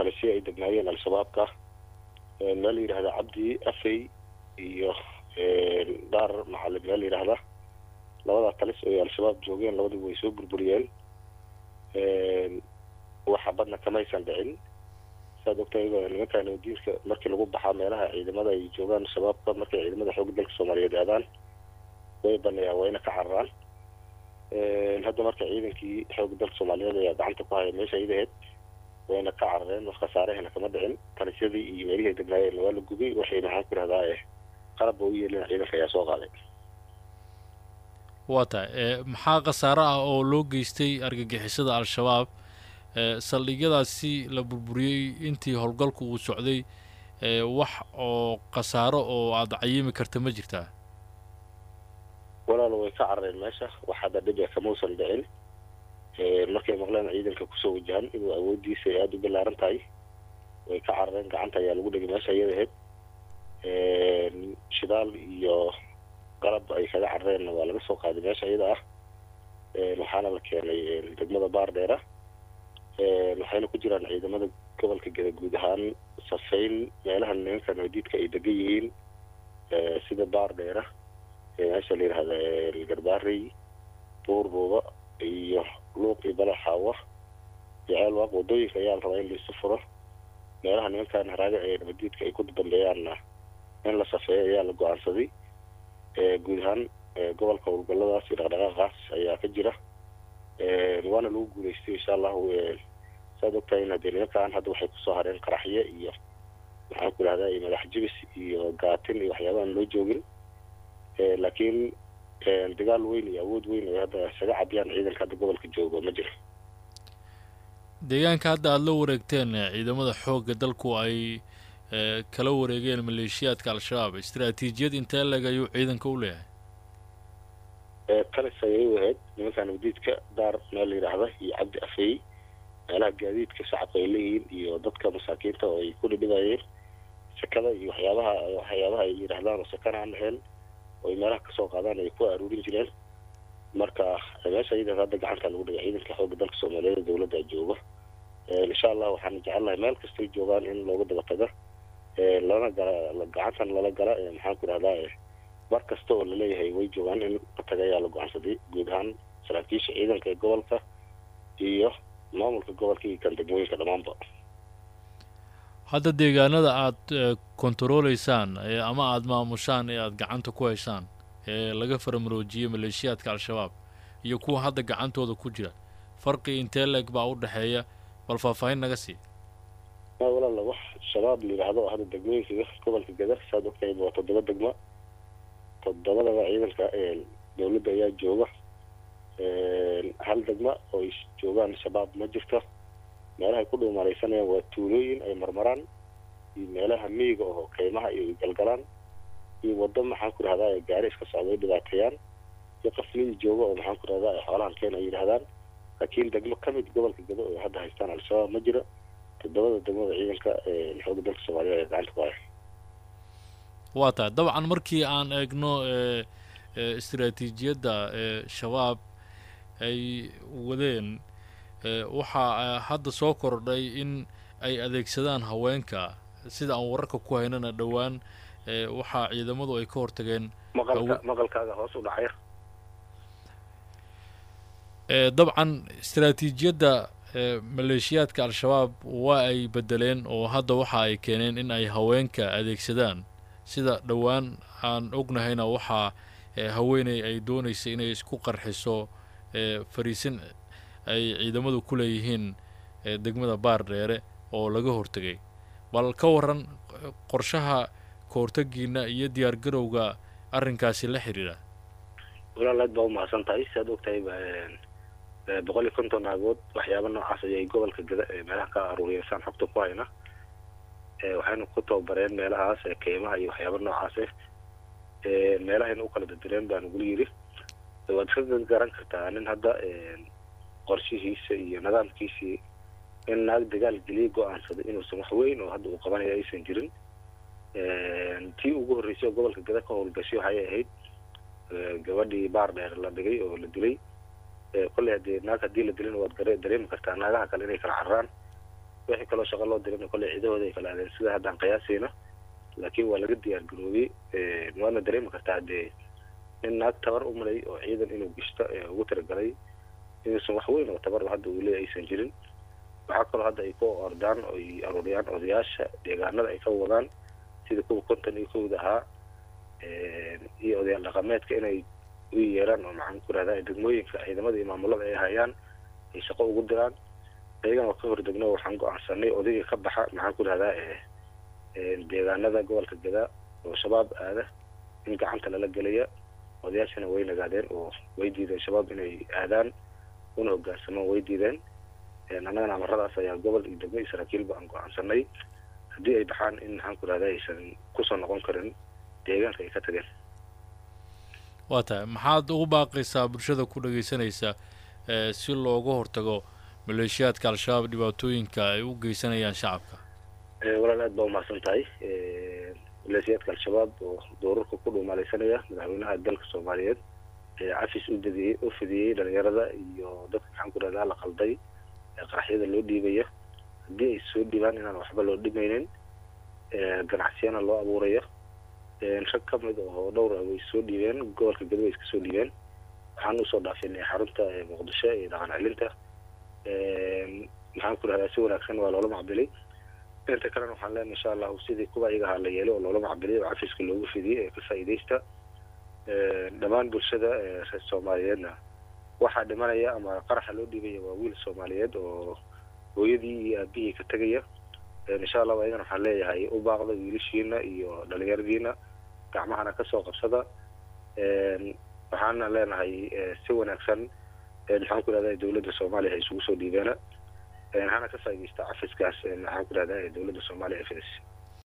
talisyo ay degnaayeen al-shabaabka meel la yidhahda cabdi afey iyo daar macalin meel la yidhahda labadaa talis oo al-shabaab joogeen labadiba way soo burburiyeen waxa badna kamaysan dhicin saad ogtahay nimankan diinka markii lagu baxaa meelaha ciidamada ay joogaan shabaabka markay ciidamada xoogga dalka soomaaliyeed aadaan way baneeyaan wayna ka cararaan hadda marka ciidankii xoogga dalka soomaaliyeed ayaa gacanta ku haya meesha ayada ahayd wayna ka carareen wax khasaarehena kama dhicin talisyadii iyo meelihii degnaayeen waa la gubay waxay maxaan ku rahdaa qalabba u yeelin ciidanka ayaa soo qaaday waa tahay maxaa khasaare ah oo loo geystay argagixisada al-shabaab saldhigyadaasi la burburiyey intii howlgalku uu socday wax oo khasaaro oo aada cayimi karta ma jirtaa walaalo way ka carareen meesha wax hadda dhibe kamausan dhicin markay maqleen ciidanka kusoo wajahan inuu awooddiisa ay aada u ballaaran tahay way ka carareen gacanta ayaa lagu dhigay meesha iyada ahayd shidaal iyo qalab ay kaga carareenna waa laga soo qaaday meesha iyada ah waxaana la keenay degmada baardheera waxayna ku jiraan ciidamada gobolka geda guud ahaan safayn meelaha nimanka nabadiidka ay degan yihiin sida baardheera meesha la yidhahda garbaarey buurbuuba iyo luuq iyo balaxaawa iyo ceelwaaq wadooyinka ayaa la rabaa in laisu furo meelaha nimankan haraaga ee nabadiidka ay ku dambeeyaanna in la safeeyo ayaa la go-aansaday guud ahaan gobolka howlgalladaas iyo dhaqdhaqaaqaas ayaa ka jira waana lagu guulaystay insha allahu saad ogtahay in haddee nimankan hadda waxay kusoo hareen qaraxye iyo maxaan ku idhahdaa madax jibis iyo gaatin iyo waxyaaba aan loo joogin laakiin dagaal weyn iyo awood weyn ay hadda isaga cabiyaan ciidanka hadda gobolka joogo ma jiro deegaanka hadda aada la wareegteen ciidamada xoogga dalku ay kala wareegeen maleeshiyaadka al-shabaab istaraatiijiyad intee leg ayuu ciidanka u leeyahay talis ayay u ahayd nimanka nabadiidka daar meel la yidhaahda iyo cabdi afeey meelaha gaadiidka shacabka ay leeyihiin iyo dadka masaakiinta oo ay ku dhidhibayeen sakada iyo waxyaabaha waxyaabaha ay yidhaahdaan oo sakana aan ahayn oo ay meelaha kasoo qaadaan ay ku aruurin jireen marka meesha iyadaas hadda gacanta lagu dhigay ciidanka xoogga dalka soomaaliyeed dowladda jooga insha allah waxaan jecelnahay meel kastay joogaan in looga daba taga lana gala gacantan lala gala maxaan ku idhahdaa mar kasta oo laleeyahay way joogaan in la taga ayaa la go-aansaday guud ahaan saraakiisha ciidanka ee gobolka iyo maamulka gobolka iyo kan degmooyinka dhammaanba hadda deegaanada aada kontaroolaysaan ama aada maamushaan ee aada gacanta ku haysaan ee laga faramaroojiyey maleeshiyaadka al-shabaab iyo kuwa hadda gacantooda ku jira farqi intee leeg baa u dhexeeya bal faahfaahin naga sii walaala wax shabaab la yidhaahdo hadda degmooyinka gobolka gada saad ogtahay waa toddoba degmo toddobadaba ciidanka dowladda ayaa jooga hal degma oo ay joogaan shabaab ma jirto meelahay ku dhuumalaysanayaan waa tuulooyin ay marmaraan iyo meelaha miyiga oo kaymaha iyo galgalaan iyo waddo maxaan ku idhahdaa gaari iska socda ay dhibaateeyaan iyo qaflihii jooga oo maxaan ku idhahdaa ay xoolahan keen ay yidhahdaan laakiin degmo ka mid gobolka gado oo hadda haystaan al-shabaab ma jiro toddobada degmada ciidanka xoogga dalka soomaaliya ee gacanta ku haya waa tahay dabcan markii aan eegno istaraatiijiyadda shabaab ay wadeen waxaa hadda soo kordhay in ay adeegsadaan haweenka sida aan wararka ku haynana dhowaan waxaa ciidamadu ay ka hortageen maqalka maqalkaaga hoos u dhacaya dabcan istaraatiijiyadda maleeshiyaadka al-shabaab waa ay bedeleen oo hadda waxa ay keeneen in ay haweenka adeegsadaan sida dhowaan aan ognahayna waxaa haweeney ay doonaysay inay isku qarxiso fariisin ay ciidamadu ku leeyihiin degmada baar dheere oo laga hortegay bal ka waran qorshaha kahortagiina iyo diyaar garowga arrinkaasi la xidhiidha walaal aad baa umahadsan tahay si aad ogtahay boqol iyo konton naagood waxyaaba noocaas ayay gobolka gada meelaha ka aruuriyeysaan xogta ku hayna waxayna ku tababareen meelahaas keymaha iyo waxyaaba noocaase meelahayna u kala dadireen baan guli yidhi waad iska garan kartaa nin hadda qorshihiisa iyo nidaamkiisii in naag dagaal geliya go-aansaday inuusan wax weyn oo hadda uu qabanayo aysan jirin tii ugu horreysay oo gobolka gada ka howlgashay waxay ahayd gabadhii baar dheer la dhigay oo la dilay kolley haddii naag haddii la dilin waad gare dareemi kartaa naagaha kale inay kala cararaan wixii kaloo shaqo loo dirin kolley ciidahooda ay kala aadeen sida haddaan qiyaasayna laakiin waa laga diyaar garoobay waadna dareemi kartaa dee nin naag tabar u malay oo ciidan inuu gishto ugu talagalay inuusan wax weyn oo tabar hadda uu leeya aysan jirin waxaa kaloo hadda ay ku ordaan oo ay aruuriyaan odayaasha deegaanada ay ka wadaan sida kuwa konton iyo kowda ahaa iyo odayaal dhaqameedka inay u yeeraan oo maxaan ku rahdaa degmooyinka ciidamada iyo maamulada ay hayaan ay shaqo ugu diraan ayagan oo ka hordegno waxaan go-aansanay odayga ka baxa maxaan ku rahdaa deegaanada gobolka gadaa oo shabaab aada in gacanta lala gelaya odayaashana way nagaadeen oo way diideen shabaab inay aadaan una hogaansamaan way diideen annagana amaradaas ayaa gobol iyo degmo iyo saraakiilba aan go-aansanay haddii ay baxaan in maxaan ku rahdaa aysan kusoo noqon karin deegaanka ay ka tageen waa tahay maxaad ugu baaqaysaa bulshada ku dhagaysanaysa si looga hortago maleeshiyaadka al-shabaab dhibaatooyinka ay u geysanayaan shacabka walaal aad baa umahadsan tahay maleeshiyaadka al-shabaab oo doorarka ku dhuumaaleysanaya madaxweynaha dalka soomaaliyeed cafis u dadiyey u fidiyey dhalinyarada iyo dadka maxaan ku rahdaa la qalday qaraxyada loo dhiibaya haddii ay soo dhiibaan inaan waxba loo dhimaynin ganacsiyana loo abuurayo rag ka mid oo dhowr ah way soo dhiibeen gobolka gado way iska soo dhiibeen waxaan usoo dhaafinay xarunta muqdisho iyo dhaqan celinta maxaan ku rahdaa si wanaagsan waa loola macbilay inta kalena waxaan leenahay insha allahu sidii kuwa iyaga ahaa la yeelay oo loola macbilay oo cafiska loogu fidiyey ee ka faa'iidaysta dhammaan bulshada reer soomaaliyeedna waxaa dhimanaya ama qaraxa loo dhiibaya waa wiil soomaaliyeed oo hooyadii iyo aabihii ka tegaya insha allahu ayagana waxaan leeyahay u baaqda wiilashiina iyo dhalinyaradiina gacmahana kasoo qabsada waxaana leenahay si wanaagsan maxaan ku rahdaa dowladda soomaaliya ay isugu soo dhiibeena hana ka faaidaysta cafiskaas maxaan ku rahdaa dowladda soomaaliya ee fidis